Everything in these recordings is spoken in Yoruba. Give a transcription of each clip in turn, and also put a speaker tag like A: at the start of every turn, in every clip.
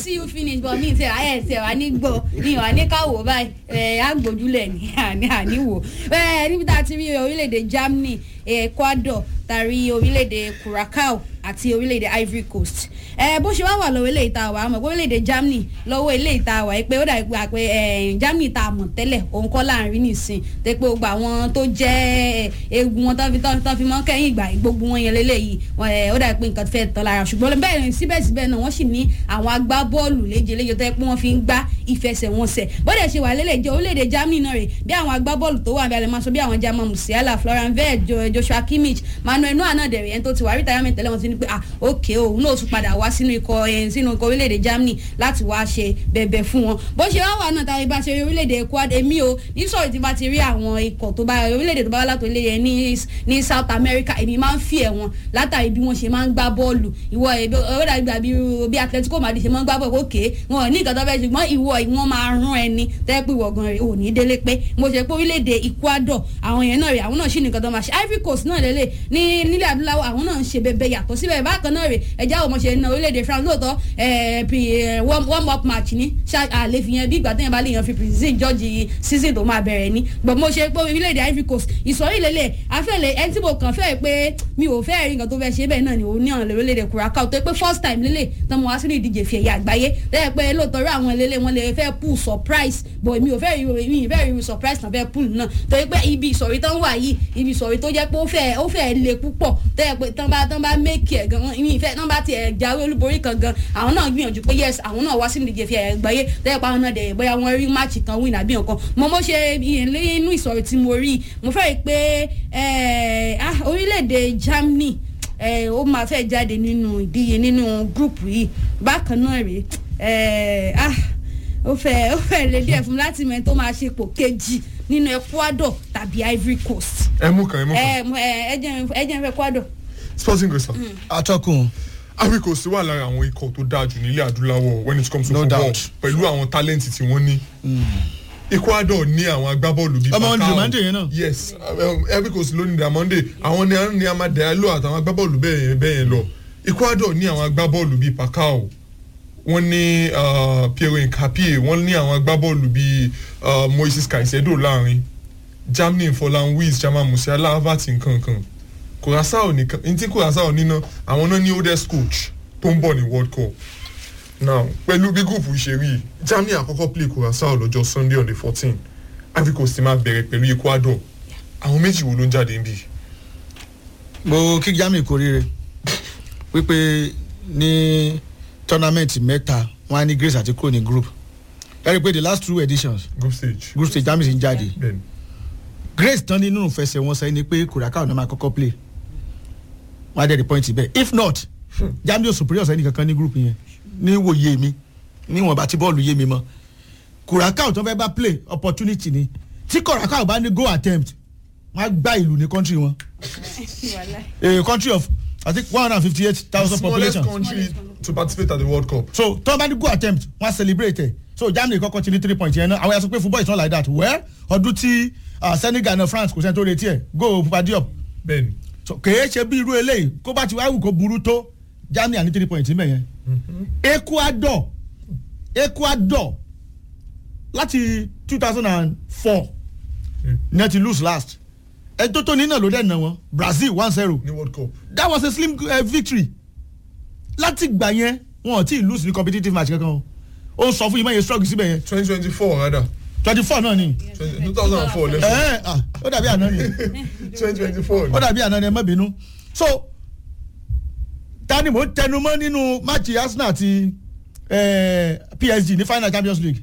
A: see you finish but mi ti ayẹ ti wà ní gbọ́ mi wà ní káwọ́ báyìí ẹ̀ àgbójúlẹ̀ ní àní àníwò ẹ̀ níbi tá a ti rí orílẹ̀-èdè Germany Ecuador tàrí orílẹ̀-èdè Curacao àti orílẹ̀-èdè Ivory Coast ẹ bó ṣe wá wà lọ́wọ́ ilé ìta wa àmọ́ orílẹ̀-èdè Germany lọ́wọ́ ilé ìta wa pé ó dà pé àpẹ ẹ Germany ta àmọ̀ tẹ́lẹ̀ òun kọ́ láàrin nìsín tẹ́ pé gbogbo àwọn tó jẹ́ egun wọn tán fi tán fi mọ́ kẹ́yìn ìgbà gbogbo wọn yẹn lélẹ́yìí ó dà pé nǹkan fẹ́ tọ́ lára ṣùgbọ́n bẹ́ẹ̀ ni síbẹ̀síbẹ̀ náà wọ́n sì ní àwọn agbábọ́ọ̀lù léjeléje tó yẹ pé wọ́n fi ń gbá ìfẹsẹ̀wọnsẹ̀ bọ́dẹ̀ ṣe wà lélẹ̀ jẹ́ orílẹ̀-èdè Germany náà rè bí àwọn agbábọ́ọ̀lù tó wà bí alẹ́ máa sọ bí àwọn Jamal Musiala Florian Wirtz Joshua Kimmich Manuel Neuer náà dẹ̀rẹ̀ yẹn tó ti wà retirement tẹ́lẹ̀ wọn ti ní pé ah ok òun náà tún padà wá sínú ikọ̀ ẹ̀ sínú ikọ̀ orílẹ̀-èdè Germany láti wá ṣe bẹ̀bẹ̀ fún wọn bó ṣe wá wà náà tàbí bá ṣe rí orílẹ̀-èdè Ecuador èmi o ní sọ̀rọ̀ tí bá ti rí àwọn ikọ̀ tó bá orílẹ̀-èdè tó bá wá látò ilé yẹn ní ní South America èmi máa ń fi ẹ̀ wọn látàrí bí wọ́n ṣe máa ń gbá bọ́ọ̀lù ìwọ ọ̀rẹ́dà ìgbà bí Atletico Madrid ṣe máa ń gbá bọ́ọ̀lù ok wọn ò ní nǹkan tó fẹ́ ṣùgbọ́n ìwọ ìwọ́n máa rán ẹni tẹ́ pé ìwọ gan rẹ̀ ò ní délé pé mo ṣe pé orílẹ̀-èdè Ecuador àwọn yẹn náà rẹ̀ àwọn náà ṣì nìkan tó máa ṣe Ivory Coast náà lélẹ̀ ní nílẹ̀ adúláwọ̀ àwọn náà ń ṣe bẹbẹ yàtọ̀ síbẹ̀ bákan náà rè ẹjẹ́ àwọn ọmọọṣẹ́ ní orílẹ̀-èdè France lóòótọ́ warm up match ní àlè fi yẹn bí ìgbà téèyàn bá lè yan fi precision judge season tó máa bẹ̀rẹ̀ ní gbọ̀n mo ṣe pé orílẹ̀-èdè Ivory Coast ìsọ̀rí lélẹ̀ afẹ́lẹ̀ ẹni tí mo kàn fẹ́ pé mi ò fẹ́ rí nǹkan tó fẹ́ ṣe bẹ́ẹ̀ náà ni òun ní ọ̀nà orílẹ̀-èdè Curacao tó pé first time lélẹ̀ tán mo wá sínú ìdíje fi ẹ̀yà àgbáyé lẹ́yìn pé lóòótọ́ rí àwọn lélẹ̀ wọn lè fẹ́ pull surprise but mi ò fẹ́ rí mi ì fẹ́ rí surprise náà fẹ́ pull náà torí pé ibi ìsọ̀rí tán wà yìí ibi ìsọ̀rí tó jẹ́ pé ó fẹ́ ó fẹ́ le púpọ̀ tẹ́ pé tán bá tán bá méèkì ẹ̀ gan ìmí ìfẹ́ tán bá tiẹ̀ jáwé olúborí kan gan àwọn náà gbìyànjú pé yes àwọn náà wá sí ìdíje fi ẹ̀ gbáyé tẹ́ pa àwọn náà dẹ̀ bóyá wọ́n rí máàcì kan win àbí nǹkan mo mo ṣe inú ìsọ̀rí tí mo rí mo fẹ́ rí pé orílẹ̀-èdè Germany ó máa fẹ́ jáde nínú ìdíje nínú gúrùpù yìí bákan náà rèé ó fẹ́ ó fẹ́ lè díẹ̀ fún láti mẹ́rin tó máa ṣe pò kejì nínú Ecuador tàbí Ivory Coast.
B: ẹ mú kan ẹ mú kan.
A: ẹ jẹ́ ẹ jẹ́ Ecuador.
B: sporting grace.
C: atọ́kùn.
B: Ivory Coast wà lára àwọn ikọ̀ tó dáa jù nílẹ̀ adúláwọ̀ when it comes to
C: No
B: football
C: doubt.
B: pẹ̀lú àwọn talent tí wọ́n ní. Ecuador ní àwọn agbábọ́ọ̀lù bíi
C: Ọmọ wọn ni
B: Falcao.
C: Diamande yẹn náà.
B: yes um, Ivory Coast ló ní Diamande àwọn ní ní Amadou àtàwọn agbábọ́ọ̀lù bẹ́ẹ̀ yẹn bẹ́ẹ̀ yẹn lọ Ecuador ní àwọn agbábọ́ọ̀lù bíi Falcao wọ́n ní uh, Piero Nkapie wọ́n ní àwọn agbábọ́ọ̀lù bíi uh, Moises Caicedo láàrin Germany Forlan Wies Jamal Musiala Havertz nkankan Curaçao nìkan ní tí Curaçao níná àwọn náà ní oldest coach tó ń bọ̀ ní World Cup now pẹ̀lú bí gúùpù ṣe rí Germany àkọ́kọ́ play Curaçao lọ́jọ́ Sunday on the fourteen Ivory Coast máa bẹ̀rẹ̀ pẹ̀lú Ecuador àwọn méjì wo ló ń jáde níbí.
C: mo kí Germany kú oríire wípé ní tournament mẹ́ta wọ́n á ní Grace àti kúrò ní group ẹ rí i pé the last two editions
B: group stage.
C: group stage Germany ti ń jáde
B: bẹ́ẹ̀ni
C: Grace tán nínú ìfẹsẹ̀wọnsẹ̀ ni pé Curacao náà máa kọ́kọ́ play wọ́n á dẹ̀ the point bẹ́ẹ̀ if not Germany ò superior sẹ́ni kankan ní group yẹn ní wòye mi níwọ̀nba tí bọ́ọ̀lù yé mi mọ́ Curacao tó fẹ́ bá play opportunity ni tí Curacao bá ní go attempt wọ́n á gbá ìlú ní country wọn a country of I think one hundred and fifty eight thousand
B: smallest
C: population
B: country to participate at the World Cup.
C: so tó bá ní go attempt wọ́n á celebrate ẹ̀ so Germany kọ́kọ́ ti ní three points yẹn náà àwọn yà sọ pé football is not like that well ọdún tí uh, Senegal náà France kò sẹ́ni tó retí ẹ̀ go Pupa Diop
B: bẹ́ẹ̀ni
C: so kèé ṣe bí irú eléyìí kó bá ti wá wù kó burú tó Germany ní three points níbẹ̀ yẹn Ecuador Ecuador láti two thousand and four ní ẹ ti lose last ẹ tó tó ní náà ló dẹ̀ nà wọ́n Brazil one zero
B: ní World Cup.
C: that was a slim uh, victory láti gbà yẹn wọn ò tí ì lose ní competitive match kankan o ó ń sọ fún yín mọ̀ yẹn struggle síbẹ̀ yẹn
B: twenty twenty four rather
C: twenty four náà ni
B: two thousand and four
C: ẹ
B: lẹ́sọ̀
C: ẹ ah, ó dàbí àná ni
B: twenty twenty four.
C: ó dàbí àná ni ẹ má bínú so tani mo ń tẹnu mọ́ nínú máàcì Arsenal àti eh, PSG ní final Champions League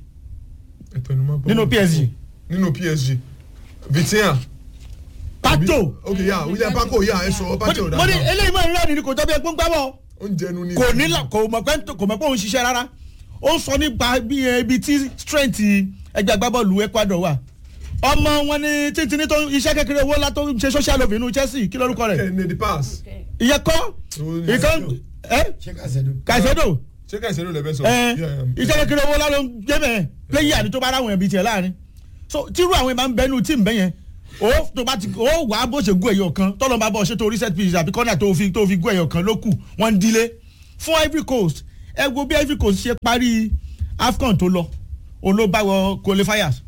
C: nínú PSG
B: nínú PSG Vitinha.
C: Pato
B: ok ya William Paco ya ẹ sọ Pato
C: mo ní
B: dáadáa
C: eléyìí máa ń rẹ́ni ni kò tọ́ bí ẹgbẹ́ ń gbá bọ̀
B: ó ń jẹnu ní.
C: kò ní la kò mọ̀ pé kò mọ̀ pé òun ṣiṣẹ́ rárá ó ń sọ nípa bí ẹ, ibi tí strength ẹgbẹ́ agbábọ́ọ̀lù Ecuador wà ọmọ wọn ní títí ní tó iṣẹ́ kékeré owó ńlá tó ń ṣe social love inú Chelsea kí lórúkọ rẹ̀
B: Kẹ́hìndé the pass.
C: ìyẹn kọ́ ìkan ẹ
D: ṣé Caicedo.
C: Caicedo
B: ṣé Caicedo lè fẹ́ sọ.
C: ẹ
B: Yeah, yeah.
C: iṣẹ́ kékeré owó ńlá ló ń gbé bẹ́ẹ̀ player ni tó bá ráwọn ẹ̀bí tiẹ̀ láàrin so tírú àwọn ìmọ̀ ń bẹ́nu tí ń bẹ́ yẹn ó tó bá ti ó wàá bó ṣe gún ẹ̀yọ̀ kan tọ́lọ́ bá bọ̀ ṣe tó reset pitch àbí corner tó fi tó fi gún ẹ̀yọ̀ kan ló kù wọ́n ń dílé fún Ivory Coast ẹ wo bí ivory coast ṣe parí afcon tó lọ olóbáwọ qualifiers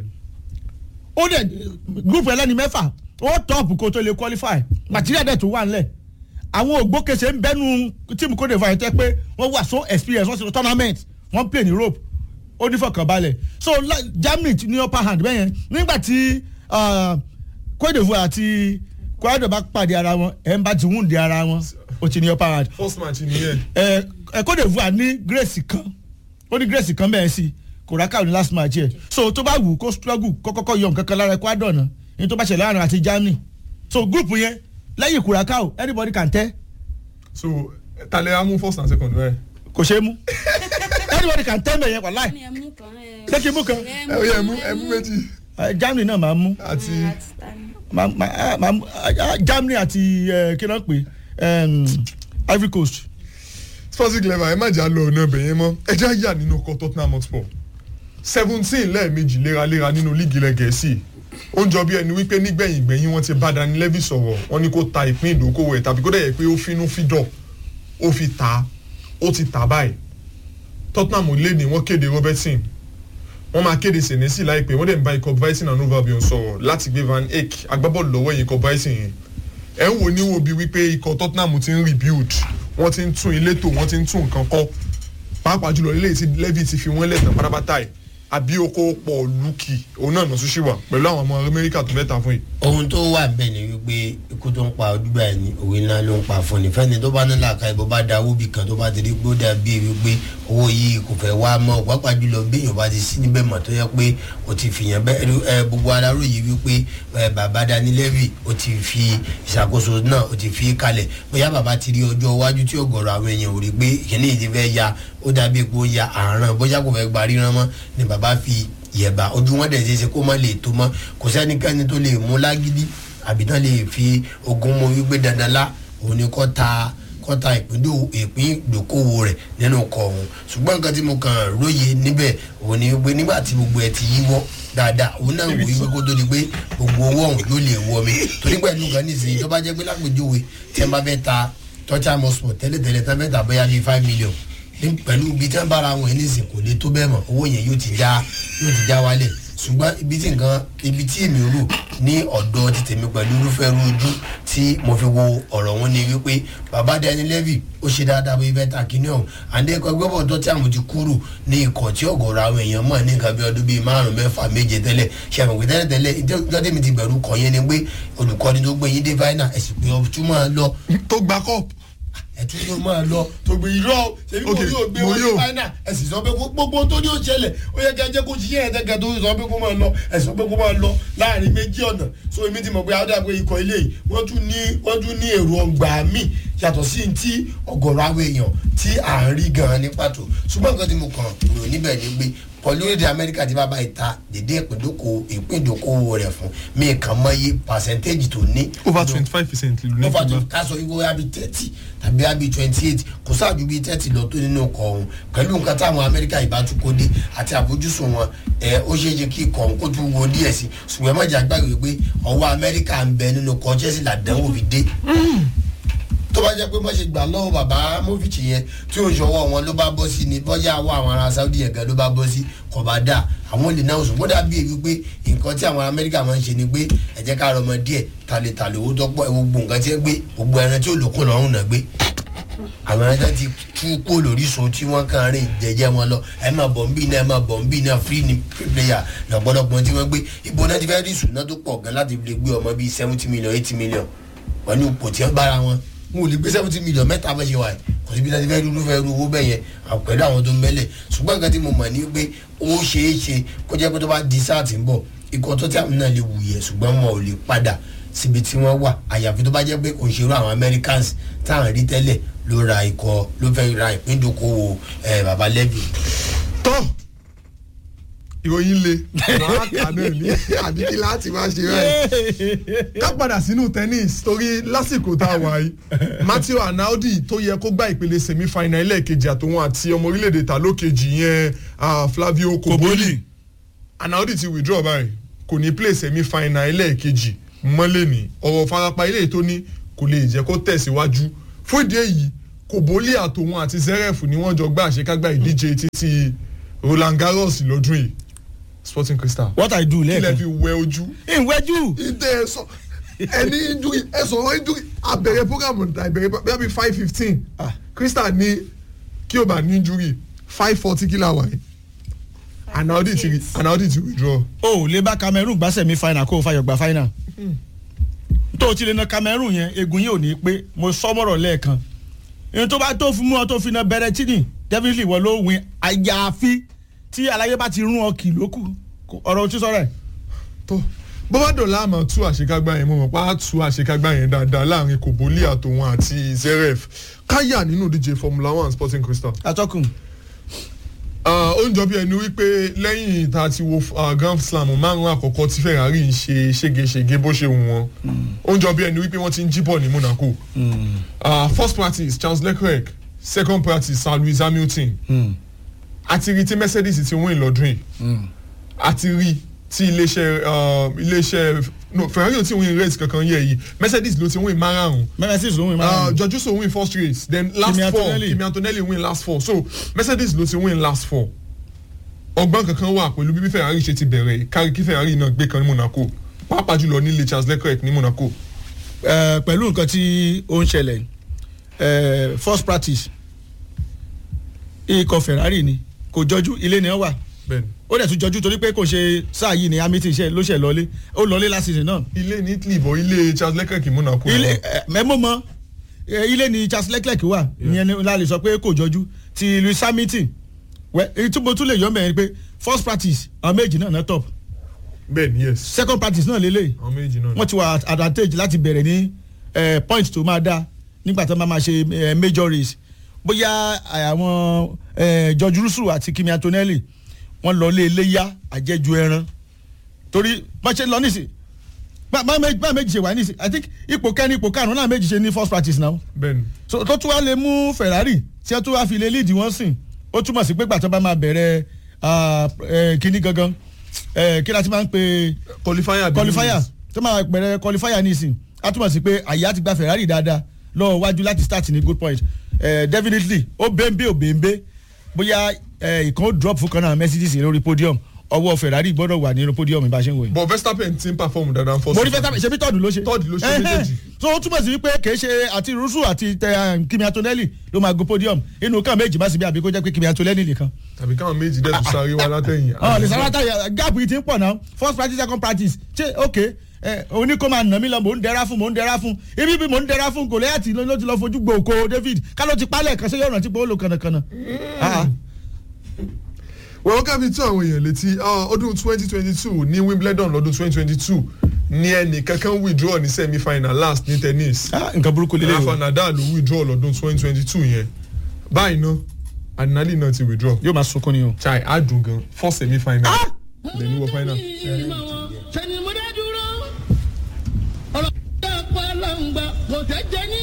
C: ó dẹ̀ group ẹlẹ́ni mẹ́fà ó tọ́ọ̀pù kó tó lè qualify material dẹ̀ tó wà nílẹ̀ àwọn ògbókèsè ń bẹ́nu tíìmù Côte d'Ivoire tẹ́ pé wọ́n wà so experience wọ́n ti lọ tournament wọ́n play ní Europe ó ní fọkànbalẹ̀ so la- Germany ti ní upper hand bẹ́yẹn nígbà tí ah, Côte d'Ivoire àti Ecuador bá pàdé ara wọn ẹ̀ ń bá ti wúndì ara wọn ó ti ní upper hand
B: first match nìyẹn
C: ẹ ẹ Côte d'Ivoire ní grace kan ó ní grace kan bẹ́ẹ̀ sí Curacao ní last match yẹ so tó bá wù kó struggle kó kọ́kọ́ yọ nǹkan kan lára Ecuador náà ní tó bá ṣẹlẹ̀ láàrin àti Germany so group yẹn lẹ́yìn Curacao anybody can tell
B: so talẹ amú first and second rẹ.
C: kò ṣeé mú anybody can tell mẹ́yẹn wàláì
A: ní ẹmú kan ẹ.
C: Ṣé kí n mú kan?
A: ẹ
B: ẹ ó yẹ ẹmú ẹmú méjì
C: Eh, Germany náà máa mú
B: àti
A: ẹ, àti tani.
C: máa máa máa mú ah, Germany àti eh, kí ló ń pè em, Ivory Coast
B: sporting clever ẹ má jà lọ ọ̀nà ibẹ̀ yẹn mọ́ ẹ já yà nínú ọkọ̀ Tottenham Hotspur seventeen lẹ́ẹ̀mejì léraléra nínú líìgì ilẹ̀ gẹ̀ẹ́sì ó ń jọ bí ẹni wípé nígbẹ̀yìn gbẹ̀yìn wọ́n ti bá Dani Levy sọ̀rọ̀ wọ́n ní kó ta ìpín ìdókòwò ẹ̀ tàbí kó dẹ̀ yẹ pé ó finú fídọ̀ ó fi tà á ó ti tà báyìí Tottenham lé ní wọ́n kéde Robertson wọ́n máa kéde Senesi láìpẹ́ wọ́n dẹ̀ ń bá ikọ̀ Bryson and Overbion sọ̀rọ̀ láti gbé Van Eyck agbábọ́ọ̀lù lọ́wọ́ yìí ikọ̀ Bryson yẹn ẹ̀ ń wò ní wo bí wípé ikọ̀ Tottenham ti ń rebuild wọ́n ti ń tún ilé tò wọ́n ti ń tún nǹkan kọ́ pàápàá jùlọ ilé tí Levy ti fi wọ́n lẹ̀tàn pátápátá ẹ̀ àbí oko pọ̀ lùkì òun náà nọ̀sùn sí wà pẹ̀lú àwọn ọmọ Amẹ́ríkà tó mẹ́ta fún yìí.
D: ohun tó wà bẹ́ẹ̀ ni wípé ikú tó ń pa ojúgbà ẹ̀ ní òwe ńlá ló ń pa fún ni fẹ́ni tó bá ní làákà ìbò bá da owó bì kan tó bá ti rí gbó dàbí wípé owó yìí kò fẹ́ wá mọ́ pàápàá jùlọ béèyàn bá ti sí níbẹ̀ mọ̀ tó yẹ pé o ti fìyàn bẹ́ẹ̀ ẹ gbogbo aláró yìí wípé ẹ bàbá Dani Levy o ti fi ìṣàkóso náà o ti fi kalẹ̀ bóyá bàbá ti rí ọjọ́ iwájú tí ọ̀gọ̀rọ̀ àwọn èèyàn ò rí pé ìkíní yìí ti fẹ́ ya ó dàbí pé ó ya àrùn bóyá kò fẹ́ gba ríran mọ́ ni bàbá fi yẹ̀bà ojú wọn dẹ̀ ṣe ṣe kó má lè tó mọ́ kò sẹ́nikẹ́ni tó lè mú lágídí àbí tán lè fi ogun mọ wípé dandan lá òun ni kọ́ ta kọ́ ta ìpín ìdókòwò rẹ̀ nínú ọkọ̀ òun ṣùgbọ́n nǹkan tí mo kàn róye níbẹ̀ òun ni wípé nígbà tí gbogbo ẹ̀ ti yíwọ́ dáadáa òun náà wò wípé kó tó di pé gbogbo owó ọ̀hún yóò lè wọ mi torí pẹ̀lú nǹkan nísìnyí tó bá jẹ́ pé lápèjúwe tí wọ́n bá fẹ́ ta Tottenham Hotspur tẹ́lẹ̀tẹ́lẹ̀ tán fẹ́ ta bóyá bíi five million ní pẹ̀lú ibi tí wọ́n bára wọn ní ìsìn kò lè tó bẹ́ẹ̀ mọ̀ owó yẹn yóò ti já yóò ti já wálẹ̀ ṣùgbọ́n ibi tí nǹkan ibi tí èmi rò ní ọ̀dọ̀ ti tèmi pẹ̀lú irúfẹ́ ojú tí mo fi wo ọ̀rọ̀ wọn ni wípé bàbá Dani Levy ó ṣe dáadáa bí fẹ́ ta kíní ọ̀hún àdéhùn gbọ́bọ̀ tó tí àwọn ti kúrò ní ikọ̀ tí ọ̀gọ̀rọ̀ àwọn èèyàn mọ̀ ní nǹkan bí ọdún bíi márùn mẹ́fà méje tẹ́lẹ̀ ṣàmùgbé tẹ́lẹ̀ tẹ́lẹ̀ ìjọ́dé mi ti bẹ̀rù kọ̀ yẹn ni pé olùkọ́ni tó gbé yín dé fáínà ẹ̀sìn pé ọtún máa lọ
B: tó gba cup
D: ẹtún yóò máa lọ tó gbé irọ́ ṣebí mo
B: Ok,
D: yóò gbé
B: mo
D: wọn ní
B: yóò.
D: fáínà ẹ̀sìn sọ pé kó- gbogbo tó ní ó ṣẹlẹ̀ ó yẹ kí ẹ jẹ́ kó ṣiṣẹ́ yẹn tẹ́gẹ̀ tó sọ pé kó máa lọ ẹ̀sìn pé kó máa lọ láàrin méjì ọ̀nà so èmi ti mọ̀ pé àwọn àgbẹ̀ ikọ̀ ilé yìí wọ́n tún ní wọ́n tún ní èrò ọgbà míì yàtọ̀ sí ti ọ̀gọ̀rọ̀ àwọn èèyàn tí à ń rí gan-an ní pàtó ṣùgbọ́n nǹkan tí mo kàn rò níbẹ̀ ni pé pọ̀lú orílẹ̀-èdè amẹ́ríkà ti bá bá ìta dédé ìpíndókòwò ìpíndókòwò rẹ̀ fún mí kàn mọ́ iye pàṣẹ́ntéèjì tó ní
B: over twenty five percent lù ní
D: over
B: fúnbà
D: to ká sọ wípé wáyà bíi thirty tàbí wáyà bíi twenty eight kò sáàjú bíi thirty lọ tó nínú ọkọ̀ ọ̀hún pẹ̀lú nǹkan táwọn amẹ́ríkà ìbátúkọ dé àti àfojúsùn wọn ẹ ó ṣeé ṣe kí ikọ̀ ọ̀hún kó tún wo díẹ̀ sí ṣùgbọ́n má jà gbàgbé pé ọwọ́ amẹ́ríkà ń bẹ nínú ọkọ̀ Chelsea làdánwò fi dé tó bá jẹ́ pé má ṣe gbà lọ́wọ́ bàbá Movich yẹn tí ò ń ṣọwọ́ wọn ló bá bọ́ sí ni bọ́jà wọ àwọn ará Saudi yẹn gan ló bá bọ́ sí kò bá dà àwọn lè náà ṣùgbọ́n dàbí èyí pé nǹkan tí àwọn Amẹ́ríkà máa ń ṣe ni pé ẹ jẹ́ ká rọmọ díẹ̀ ta lè ta lówó tó pọ̀ ẹ gbogbo nǹkan tí ẹ gbé gbogbo ẹran tí ò lókun lọ́rùn náà gbé àwọn ẹran tí ti tú kó lórí so tí wọ́n kàn rìn jẹ́jẹ́ wọn lọ ẹ máa bọ̀ nbí náà ẹ máa bọ̀ nbí náà free ni free player lọ́pọ̀lọpọ̀ tí wọ́n gbé ibo náà ti fẹ́ rí ìṣúná tó pọ̀ gan láti lè gbé ọmọ bíi seventy million eighty million wọ́n ní ipò tí wọ́n bára wọn wọn ò lè gbé seventy million mẹ́ta bá ṣe wà yìí kò síbi láti fẹ́ dúró fẹ́ ru owó bẹ́ẹ̀ yẹn àwọn pẹ̀lú àwọn tó ń bẹ́lẹ̀ ṣùgbọ́n nǹkan tí mo mọ̀ ní pé ó ṣeé ṣe kó jẹ́ pé tó bá di sáà tí ń bọ̀ ikọ̀ tó tí àwọn náà lè wùyẹ̀ ṣùgbọ́n wọn ò lè padà síbi tí wọ́n wà àyàfi tó bá jẹ́ pé òṣèré àwọn Americans táwọn rí tẹ́lẹ̀ ló ra ikọ̀ ló fẹ́ ra ìpíndókòwò ẹ̀ baba Levy
B: tọ́ ìròyìn le wàá kà náà ní àbí kí láti máa ṣe báyìí ká padà sínú tennis torí lásìkò tá a wà yìí Matteo Arnaudi tó yẹ kó gba ìpele semi-final ẹlẹ́ẹ̀kejì àtòun àti ọmọ orílẹ̀-èdè ta lókejì yẹn ah, Flavio Koboli Arnaudi ti withdraw báyìí kò ní play semi-final ẹlẹ́ẹ̀kejì mọ́lẹ̀ ní ọ̀rọ̀ farapa ilé tó ní kò lè jẹ́ kó tẹ̀síwájú fún ìdí èyí kòbólì àtòun àti zeref ni wọ́n jọ gbá àṣekágbá ìdíje títí roland garros lọ́dún yìí sporting crystal
C: what i do
B: kílẹ̀
C: lẹ́ẹ̀kan
B: fi wẹ ojú
C: ìwẹ́jú
B: ìdẹ ẹ̀sọ́ ẹni injury ẹ̀sọ́ wọn injury abẹ̀rẹ̀ programu ìbẹ̀rẹ̀ bí wọ́n bí five fifteen
C: Ah.
B: crystal ní kí o bá ní injury five forty kila wáyé anaudi ti anaudi ti withdraw
C: o ò lè bá cameroon gbá semi final kó o fayọ̀ gba final tó o ti lè na cameroon yẹn egun yìí ò ní pé mo sọmọ́rọ̀ lẹ́ẹ̀kan ìyẹn tó bá tó fún mú ọ tó fi na bẹ̀rẹ̀ tí ni definitely wọ́n ló win àyàfi tí aláyé bá ti rún ọ kì lókù ọ̀rọ̀ ojú sọ̀rọ̀ ẹ̀
B: tó bọ́bá dọ̀là àmọ́ tú àṣekágbá yẹn mo mọ̀ pa á tú àṣekágbá yẹn dáadáa láàrin kòbólì àtòun àti zeref káyà nínú ìdíje formula one sporting crystal
C: atọ́kùn
B: Ah, ó ń jọ bí ẹni wípé lẹ́yìn tá a ti wo ah, grand slam márùn-ún àkọ́kọ́ tí ferrari ń ṣe ségesège bó ṣe wù wọ́n ó ń jọ bí ẹni wípé wọ́n ti ń jíbọ̀ ní monaco Ah, first practice charles leclerc second practice sir lewis hamilton àti rí tí mercedes ti win lọ́dún yìí àti rí tí iléeṣẹ́ ah, iléeṣẹ́ no ferrari ò tí win race kankan yẹ yìí mercedes ló ti win márùn-ún
C: mẹ́mẹ́sì ló ń win
B: Uh,
C: máa
B: George Russell win first race then last
C: Kimi
B: four
C: Antonelli.
B: Kimi Antonelli win last four so Mercedes ló ti win last four ọgbọ́n kankan wà pẹ̀lú bí Ferrari ṣe ti bẹ̀rẹ̀ kárí kí Ferrari náà gbé kan ní Monaco pàápàá jùlọ nílé Charles Leclerc ní Monaco
C: Eh, pẹ̀lú nǹkan tí ó ń ṣẹlẹ̀ eh, first practice ikọ̀ ferrari ni kò jọjú ilé ni wọ́n wà
B: bẹ́ẹ̀ni
C: ó dẹ̀ tún jọjú torí pé kò ṣe sáà yìí ni hamilton ṣe ló ṣe lọlé ó lọlé last season náà
B: ilé ní Italy bọ̀ ilé Charles Leclerc ní Monaco
C: ilé
B: náà.
C: mẹ́mọ́ mọ́ eh, ilé ni charles leclerc wà ìyẹn ni la lè sọ pé kò jọjú ti louis hamilton wẹ́ èyí tí mo tún lè yọ mẹ́rin pé first practice àwọn méjì náà náà top
B: bẹ́ẹ̀ni yes
C: second practice náà lélẹ̀
B: àwọn méjì náà
C: wọ́n ti wà at advantage láti bẹ̀rẹ̀ ní eh, point tó máa dá nígbà tó máa máa ṣe eh, major race bóyá àwọn eh, george russell àti kimi antonelli wọ́n lọ lé iléyà àjẹjù ẹran torí bá ṣe lọ nísì bá bá méjì bá méjì ṣe wà nísì i think ipò kẹ́ni ipò karùn-ún náà méjì ṣe ní first practice náà
B: bẹ́ẹ̀ni
C: so tó tún wá lè mú ferrari tí wọ́n tún wá fi lè lead wọ́n sìn ó túmọ̀ sí pé gbàtọ́ bá máa bẹ̀rẹ̀ ah, eh, kíní gangan eh, kí láti máa ń pe
B: qualifier bí
C: qualifier
B: wins.
C: tó máa bẹ̀rẹ̀ qualifier nísìn á túmọ̀ sí pé àyà ti gba ferrari dáadáa lọ́wọ́ wájú láti start ní good point eh, definitely ó bẹ́ńbẹ́ ò bẹ́ńbẹ́ bóyá eh, ìkan ó drop fún kan náà mercedes lórí podium ọwọ́ ferrari gbọ́dọ̀ wà nínú podium bá a ṣe ń wò yìí.
B: but Verstappen ti ń perform dáadáa first
C: mo rí fẹ́ ṣe bí tọ́ọ̀dù ló ṣe.
B: Third ló ṣe
C: Ẹhẹ́.
B: méjèèjì.
C: so ó túmọ̀ sí pé kì í ṣe àti rusu àti tẹ, um, kimi antonelli ló máa go podium inú kan méjì má sì bí àbí kó jẹ́ pé kimi antonelli nìkan.
B: tàbí káwọn méjì dẹ̀ tún sáré wá látẹ̀yìn.
C: ọ̀ lè sábà tá gap yìí ti ń pọ̀ náà first practice second practice ṣé ok ẹ oní kó máa nà mí lọ mò ń dẹra fún mò ń dẹra fún ibi bí mò ń dẹra fún gòlẹ́yàtì ló ti lọ fojú gbòòkó david ká ló ti pálẹ̀ kan ṣé yóò rántí pé ó lò kànnàkànnà. Ah,
B: wọ́n ká fi tún àwọn èèyàn létí ah, ọdún twenty twenty two ní Wimbledon lọ́dún twenty twenty two ní ẹnì kankan withdraw ní semi final last ní tennis
C: ah, nǹkan burúkú lélẹ̀
B: Rafa
C: o
B: Nadal ló withdraw lọ́dún twenty twenty two yẹn báyìí ná Adinali náà ti withdraw
C: yóò máa sunkún ni o.
B: chai adùn gan four semi final lẹ́ni wọ final.
E: sẹni mo dá dúró ọ̀rọ̀ tó pa lọ́ngbà kò tẹ́ jẹ́ ní